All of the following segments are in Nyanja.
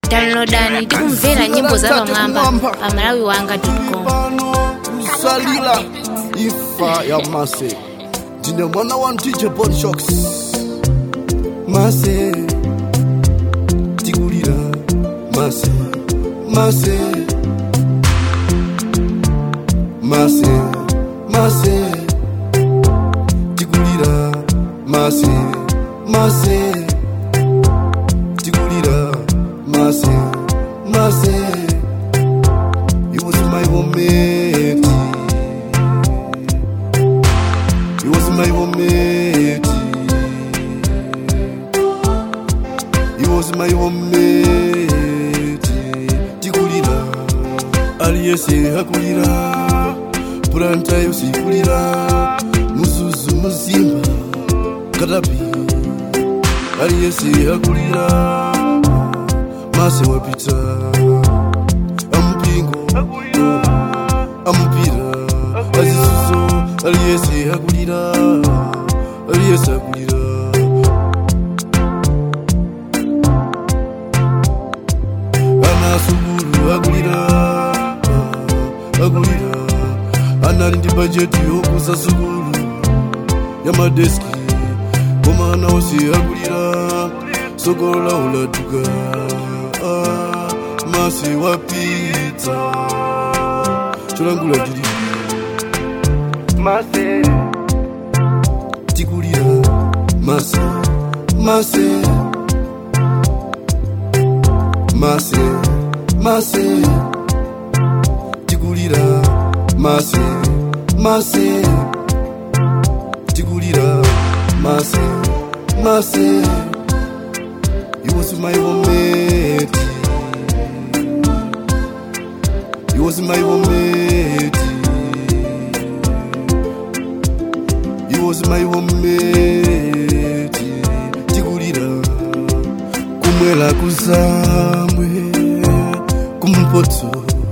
downloadani tikumvera nyimbo za pamwamba pa malawi wanga com pano kusalila ifa ya mase ndine mwana wa dj bonshocks mase tikulira mase mase mase mase tikulira mase mase tikulira mase mase It was my moment. It was my moment. It was my moment. Tikulira, aliyese hakulira, puranta yose ikulira, muzuzu muzimba, katapi, aliyese hakulira, mase wapita, ampingo, amupira, azisuzo, aliyese hakulira, aliyese hakulira. ana sukulu akulira akulira anali ndi bajeti yokusa sukulu ya madeski koma ana onse akulira sokolola ulatuka Ah, mase wapita cholangula tili mase tikulira mase mase mase mase tikulira mase mase tikulira mase mase it was my moment it was my moment it was my moment tikulira kumwela kuzamwe kumpotso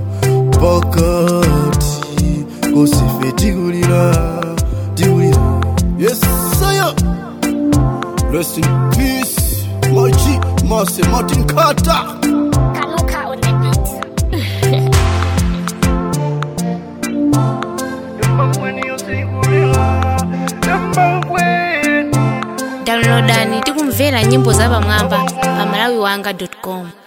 pakati kosife tikulira tikulira yesaya rest in peace maji mase martin carter kaluka on the beat downloadani tikumvera nyimbo za pamwamba pa malawi wanga com